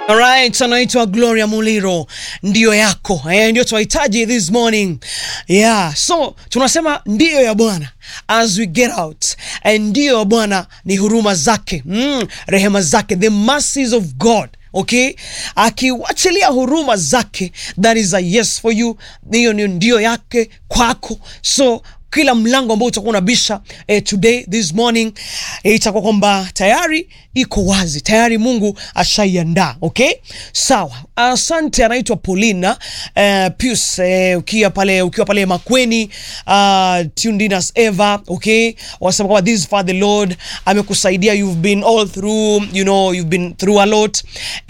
Alright, anaitwa Gloria Muliro, ndio yako eh, ndio tunahitaji this morning yeah. So tunasema ndio ya Bwana as we get out, and ndio ya Bwana ni huruma zake mm, rehema zake, the mercies of God Okay, akiwachilia huruma zake, that is a yes for you. Hiyo ni ndio yake kwako, so kila mlango ambao utakuwa unabisha eh, today this morning eh, itakuwa kwamba tayari iko wazi tayari, Mungu ashaiandaa. Okay, sawa. Asante. Anaitwa Paulina eh, Pius eh, ukiwa pale ukiwa pale Makweni uh, tuned in as ever. Okay, wasema kwamba this far the Lord amekusaidia, you've been all through, you know you've been through a lot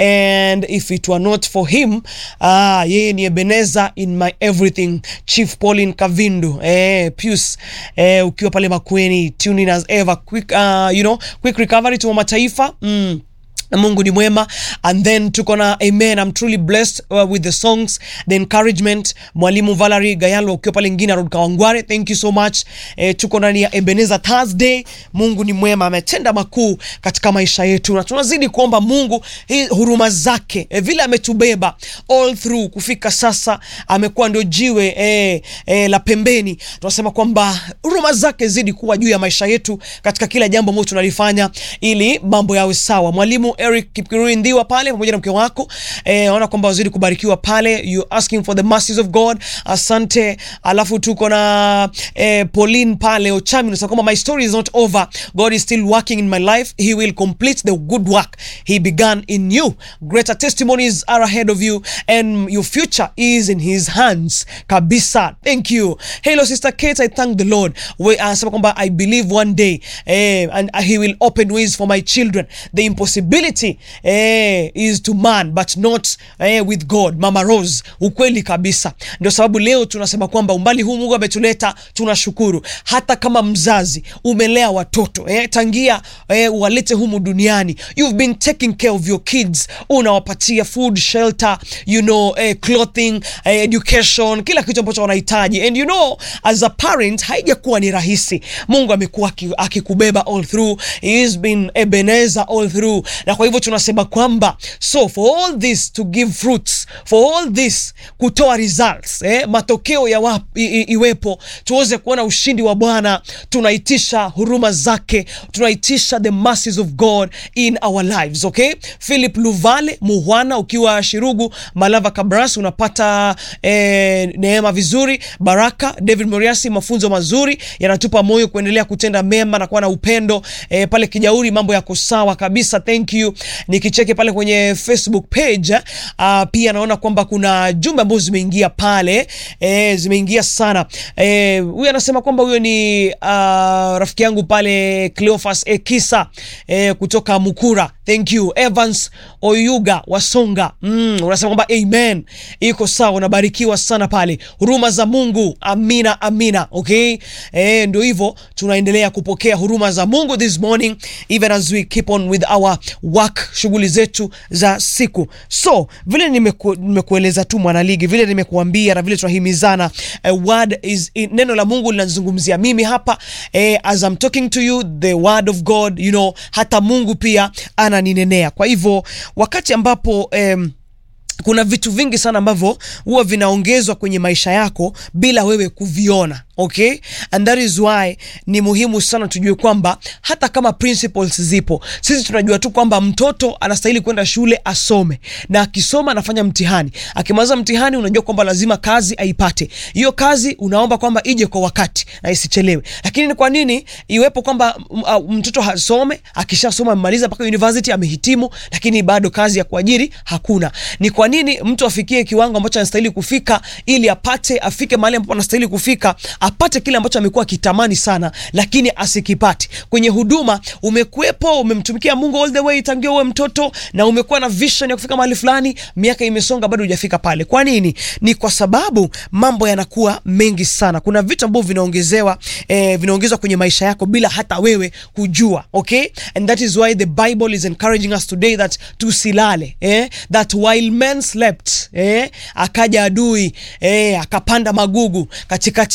and if it were not for him ah, yeye ni Ebeneza in my everything. Chief Pauline Kavindu eh, Pius eh, ukiwa pale Makweni tuned in as ever. Quick, uh, you know, quick recovery to mataifa mm. Mungu ni mwema and then tuko na amen. I'm truly blessed uh, with the songs the encouragement. Mwalimu Valerie Gayalo ukiwa pale ngine Road Kawangware, thank you so much. Eh, tuko ndani ya Ebenezer Thursday. Mungu ni mwema, ametenda makuu katika maisha yetu na tunazidi kuomba Mungu hii huruma zake eh, vile ametubeba all through kufika sasa, amekuwa ndio jiwe eh, eh, la pembeni. Tunasema kwamba huruma zake zidi kuwa juu ya maisha yetu katika kila jambo ambalo tunalifanya ili mambo yawe sawa. Mwalimu Eric Kipkirui Ndhiwa pale pamoja na mke wako eh, naona kwamba wazidi kubarikiwa pale, you asking for the mercies of God. Asante. Alafu tuko na eh, Pauline pale Ochami, nasema kwamba my story is not over, God is still working in my life, he will complete the good work he began in you. Greater testimonies are ahead of you and your future is in his hands kabisa. Thank you. Hello sister Kate, I thank the Lord. We anasema kwamba I believe one day eh, and he will open ways for my children. The impossibility eh, is to man but not eh, with God. Mama Rose, ukweli kabisa. Ndio sababu leo tunasema kwamba umbali huu Mungu ametuleta, tunashukuru. Hata kama mzazi umelea watoto eh, tangia eh, walete humu duniani, you've been taking care of your kids, unawapatia food, shelter, you know, eh, clothing, eh, education, kila kitu ambacho wanahitaji, and you know as a parent haijakuwa ni rahisi. Mungu amekuwa akikubeba all through, he has been Ebenezer all through, na kwa hivyo tunasema kwamba so for all this to give fruits, for all this kutoa results eh, matokeo ya wap, i, i, iwepo tuweze kuona ushindi wa Bwana, tunaitisha huruma zake, tunaitisha the mercies of God in our lives. Okay, Philip Luvale Muhwana ukiwa Shirugu Malava Kabras unapata eh, neema vizuri, baraka. David Moriasi, mafunzo mazuri yanatupa moyo kuendelea kutenda mema na kuwa na upendo eh, pale Kijauri mambo yako sawa kabisa, thank you. Nikicheke pale kwenye Facebook page uh, pia naona kwamba kuna jumbe ambazo zimeingia pale eh, zimeingia sana eh, huyu anasema kwamba huyo ni uh, rafiki yangu pale Cleophas Ekisa eh, kutoka Mukura, thank you. Evans Oyuga Wasonga mm, unasema kwamba amen, iko sawa, unabarikiwa sana pale, huruma za Mungu, amina amina. Okay eh, ndio hivyo tunaendelea kupokea huruma za Mungu this morning even as we keep on with our work, shughuli zetu za siku. So vile nimeku, nimekueleza tu mwanaligi, vile nimekuambia na vile tunahimizana uh, word is in, neno la Mungu linazungumzia mimi hapa eh, as I'm talking to you the word of God you know, hata Mungu pia ananinenea. Kwa hivyo wakati ambapo um, kuna vitu vingi sana ambavyo huwa vinaongezwa kwenye maisha yako bila wewe kuviona. Okay, and that is why ni muhimu sana tujue kwamba hata kama principles zipo, sisi tunajua tu kwamba mtoto anastahili kwenda shule asome, na akisoma anafanya mtihani. Akimaliza mtihani, unajua kwamba lazima kazi aipate. Hiyo kazi unaomba kwamba ije kwa wakati na isichelewe. Lakini ni kwa nini iwepo kwamba mtoto hasome, akishasoma amemaliza mpaka university amehitimu, lakini bado kazi ya kuajiri hakuna? Ni kwa nini mtu afikie kiwango ambacho anastahili kufika ili apate afike mahali ambapo anastahili kufika apate kile ambacho amekuwa akitamani sana, lakini asikipati. Kwenye huduma umekuwepo, umemtumikia Mungu all the way tangia uwe mtoto, na umekuwa na vision ya kufika mahali fulani, miaka imesonga, bado hujafika pale. Kwa nini? Ni kwa sababu mambo yanakuwa mengi sana. Kuna vitu ambavyo vinaongezewa, eh, vinaongezwa kwenye maisha yako bila hata wewe kujua. Okay, and that is why the Bible is encouraging us today that tusilale, eh, that while men slept, eh, akaja adui eh, akapanda magugu katikati ya ngano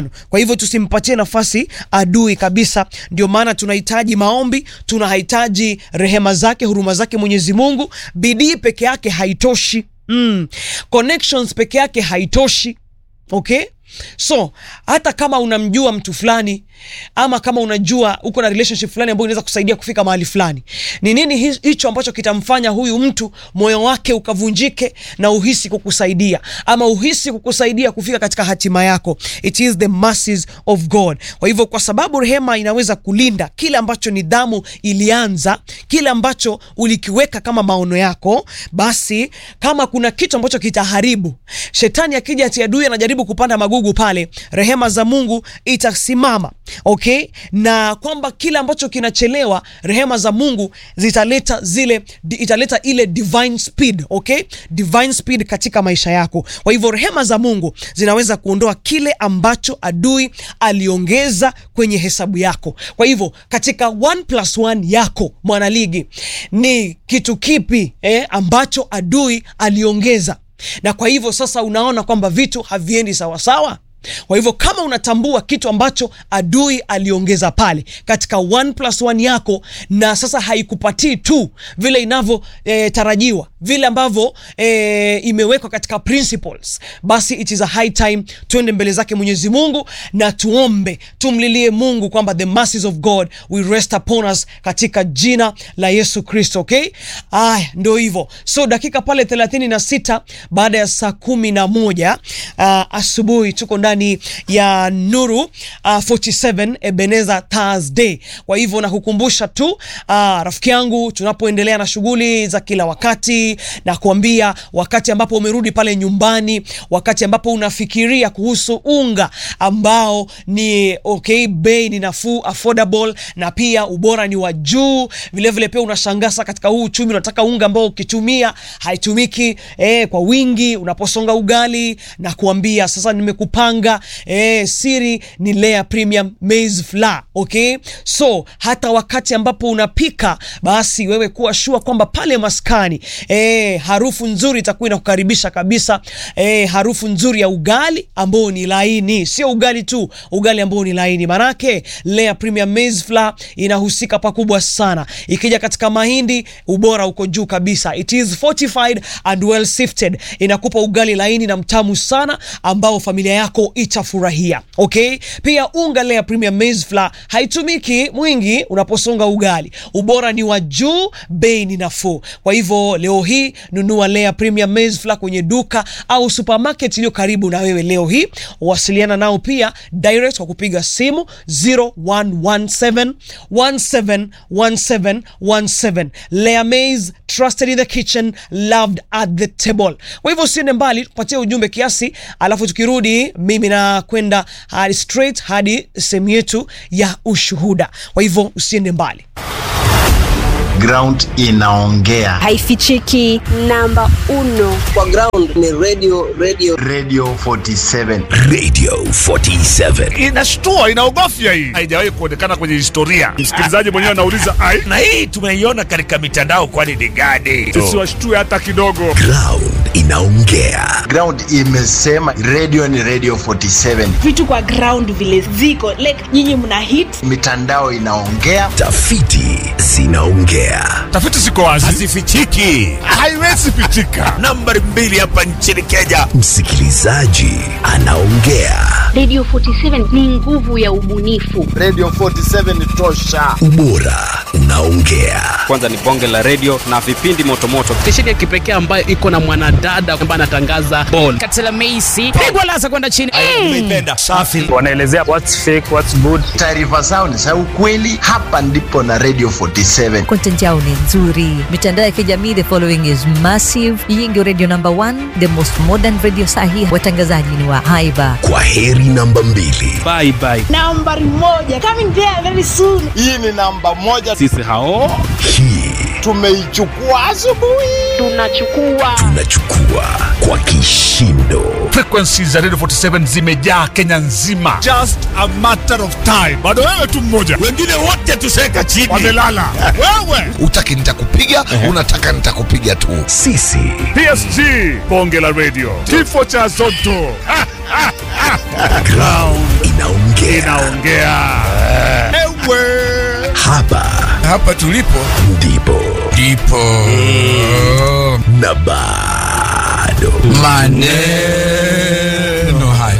mapambano. Kwa hivyo tusimpatie nafasi adui kabisa. Ndio maana tunahitaji maombi, tunahitaji rehema zake, huruma zake Mwenyezi Mungu. Bidii peke yake haitoshi. Mm. Connections peke yake haitoshi. Okay? So hata kama unamjua mtu fulani ama kama unajua uko na relationship fulani ambayo inaweza kusaidia kufika mahali fulani, ni nini hi- hicho ambacho kitamfanya huyu mtu moyo wake ukavunjike na uhisi kukusaidia ama uhisi kukusaidia kufika katika hatima yako? It is the mercies of God. Kwa hivyo, kwa sababu rehema inaweza kulinda kile ambacho nidhamu ilianza, kile ambacho ulikiweka kama maono yako, basi kama kuna kitu ambacho kitaharibu, shetani akija ati adui anajaribu kupanda magugu pale, rehema za Mungu itasimama. Okay, na kwamba kile ambacho kinachelewa, rehema za Mungu zitaleta zile, di- italeta ile divine speed. Okay, divine speed katika maisha yako. Kwa hivyo rehema za Mungu zinaweza kuondoa kile ambacho adui aliongeza kwenye hesabu yako. Kwa hivyo katika 1 plus 1 yako mwanaligi, ni kitu kipi eh, ambacho adui aliongeza na kwa hivyo sasa unaona kwamba vitu haviendi sawasawa. Kwa hivyo kama unatambua kitu ambacho adui aliongeza pale katika 1 plus 1 yako, na sasa haikupatii tu vile inavyotarajiwa vile ambavyo e, imewekwa katika principles, basi it is a high time tuende mbele zake Mwenyezi Mungu na tuombe, tumlilie Mungu kwamba the mercies of God will rest upon us katika jina la Yesu Kristo. Okay, aya, ndio hivyo. So dakika pale 36 baada ya saa kumi na moja uh, asubuhi tuko ndani ya Nuru uh, 47 Ebenezer Thursday. Kwa hivyo nakukumbusha tu uh, rafiki yangu, tunapoendelea na shughuli za kila wakati na kuambia, wakati ambapo umerudi pale nyumbani, wakati ambapo unafikiria kuhusu unga ambao ni okay, bei ni nafuu, affordable na pia ubora ni wa juu. Vilevile pia unashangasa katika huu uchumi, unataka unga ambao ukitumia haitumiki eh, kwa wingi unaposonga ugali na kuambia sasa, nimekupanga eh, siri ni Lea Premium Maize Flour. Okay, so hata wakati ambapo unapika, basi wewe kuwa shua kwamba pale maskani eh, harufu nzuri itakuwa inakukaribisha kabisa. Eh, harufu nzuri ya ugali ambao ni laini, sio ugali tu, ugali ambao ni laini. Manake Lea Premium Maize Flour inahusika pakubwa sana. Ikija katika mahindi, ubora uko juu kabisa. It is fortified and well sifted, inakupa ugali laini na mtamu sana ambao familia yako itafurahia. Okay, pia unga Lea Premium Maize Flour haitumiki mwingi unaposonga ugali, ubora ni wa juu, bei ni nafuu. Kwa hivyo leo hii nunua Lea Premium Maize Flour kwenye duka au supermarket iliyo karibu na wewe leo hii. Wasiliana nao pia direct kwa kupiga simu 0117 171717. Lea Maize, trusted in the kitchen, loved at the table. Kwa hivyo usiende mbali, tupatie ujumbe kiasi, alafu tukirudi mimi na kwenda hadi straight hadi sehemu yetu ya ushuhuda. Kwa hivyo usiende mbali. ground inaongea haifichiki namba uno kwa ground ni radio radio radio 47 Radio 47. inashtua inaogofya hii haijawahi kuonekana kwenye historia msikilizaji mwenyewe anauliza ai Na hii tumeiona katika mitandao, kwani ni gani? sisi washtue hata kidogo Ground inaongea. ground imesema radio ni radio 47 vitu kwa ground vile ziko like nyinyi mna hit mitandao inaongea Tafiti zinaongea. tafiti ziko wazi Hazifichiki. haiwezi pitika Nambari mbili hapa nchini Kenya, msikilizaji anaongea. Radio 47 ni nguvu ya ubunifu. radio 47 ni tosha Ubora unaongea. kwanza ni bonge la redio na vipindi motomoto stesheni ya kipekee ambayo iko na mwanadada ambaye anatangaza ball katela meisi pigwa lasa kwenda chini Umeipenda. Safi. wanaelezea what's fake what's good taarifa zao ni za ukweli hapa ndipo na radio 47 content yao ni nzuri mitandao ya kijamii the following is massive hii ndio radio number one the most modern radio sahi watangazaji ni wa haiba Kwa heri namba mbili. bye bye nambari moja coming there very soon hii ni namba moja sisi hao Hii tumeichukua asubuhi Tunachukua Tunachukua kwa kishindo. Frequencies za Radio 47 zimejaa Kenya nzima. Just a matter of time. Bado wewe tu mmoja. Wengine wote tuseka chini. Wamelala. wewe. Utaki nitakupiga, unataka nitakupiga tu. Sisi PSG. Bonge la radio. Kifo cha Zotto. Ha, ha, ha. ground inaongea. Inaongea. Ewe. Hapa Hapa tulipo ndipo ndipo na bado maneno haya.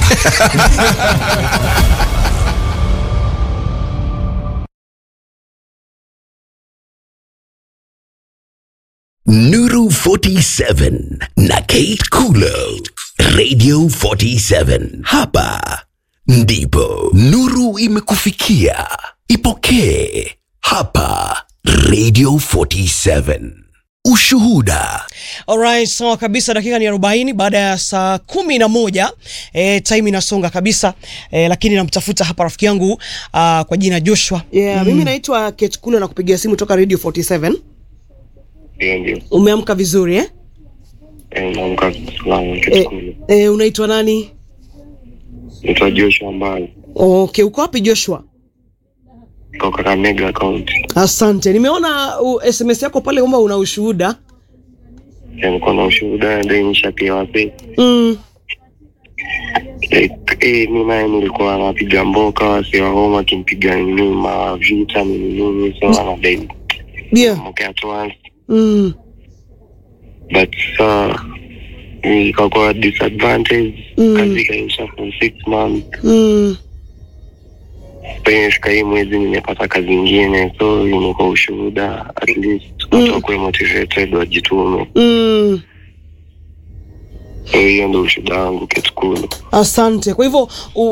Nuru 47 na Kate Kulo, Radio 47. Hapa ndipo nuru imekufikia. Ipokee hapa Radio 47. Ushuhuda Alright, sawa kabisa. Dakika ni 40 baada ya saa kumi na moja. E, time inasonga kabisa e, lakini namtafuta hapa rafiki yangu uh, kwa jina Joshua. Yeah, mimi naitwa Kate Kulo na kupigia simu toka Radio 47. Ndio, ndio. Umeamka vizuri eh? Eh, naamka salama E, kitukulu. e, unaitwa nani? Naitwa Joshua Mbali Okay, uko wapi Joshua? kutoka Kakamega County. Asante. Nimeona uh, SMS yako pale kwamba una ushuhuda. Eh, Niko na ushuhuda ndio nishapewa wapi. Mm. Eh, eh, mi naye nilikuwa napiga mboka wasi wa homa akimpiga nini mavita nini nini so anadai Yeah. mke at once Mm. but uh, ikakuwa disadvantage Mm. kazi ikaisha for six months Mm. penye fika hii mwezi nimepata kazi ingine so imekuwa ushuhuda at least watu wakuwe motivated wajitume Mm. so hiyo ndo ushuhuda wangu kitukulu Asante. Kwa hivyo u-